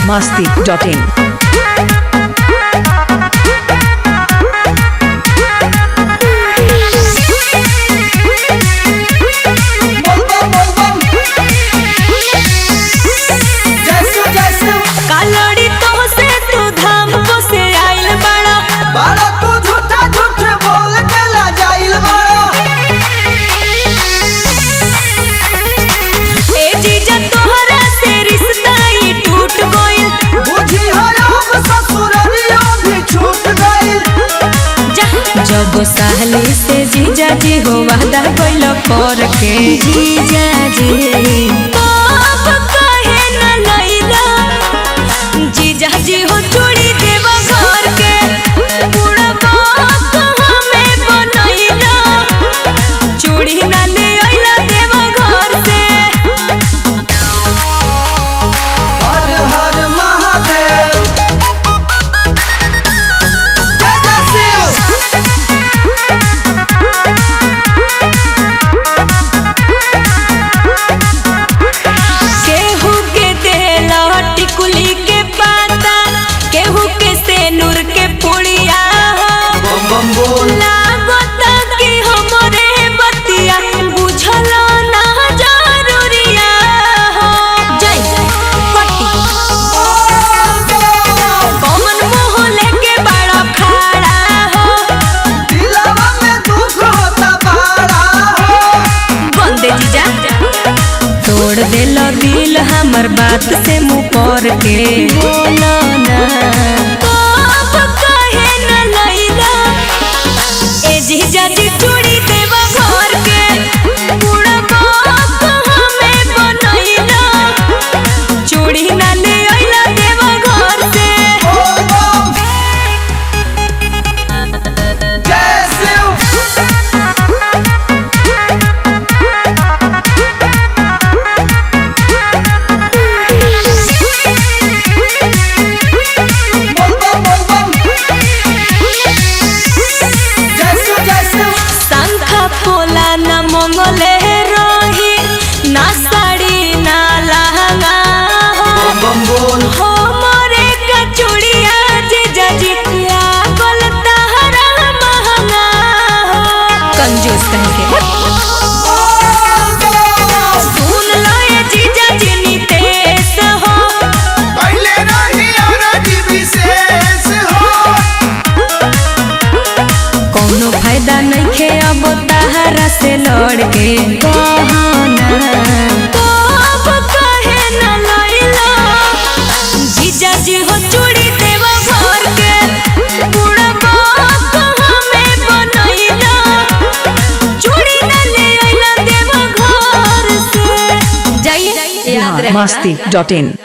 masti.in. Kalady तो से तू धाम को से आइल बड़ा ए जीजा तोहरा से रिश्ता ही टूट गइल जा जब साहली से जीजा जी हो वादा कइल कर के जीजा जी बाप कहे न लइला जीजा जी हो चूड़ी देवा घर के पूरा बाप हमें बनइला चूड़ी ना ले आइला देवा घर से केहू के देला टिकुली के पाता केहू के सेनुर के पुड़िया लागता कि हमरे बतिया बुझल ना जरूरिया हो जय पट्टी कौन मुंह लेके बड़ा खड़ा हो बंदे जीजा तोड़ देलो दिल हमर बात से मुंह पर के बोलो ना बाप कहे न लइला ए जीजा जी चूड़ी देवा घर के पूरा बाप हमें बनइला चूड़ी ना ले आइला देवा घर से शंखा पोला न मंगले रही ना साड़ी ना लहंगा हो मोरे कचुड़िया जीजा जी लागल तहरा महंगा हो कंजूस कह के सुन लो ये जीजा जी नितेश हो कोनो फायदा नहीं खे अब तहरा से लड़ के कहना तो अब कहे न लइला जीजा जी हो चूड़ी देवा घर के पूरा बाप हमें बनइला चूड़ी न ले आइला देवा घर से जाइए याद रहे masti.in.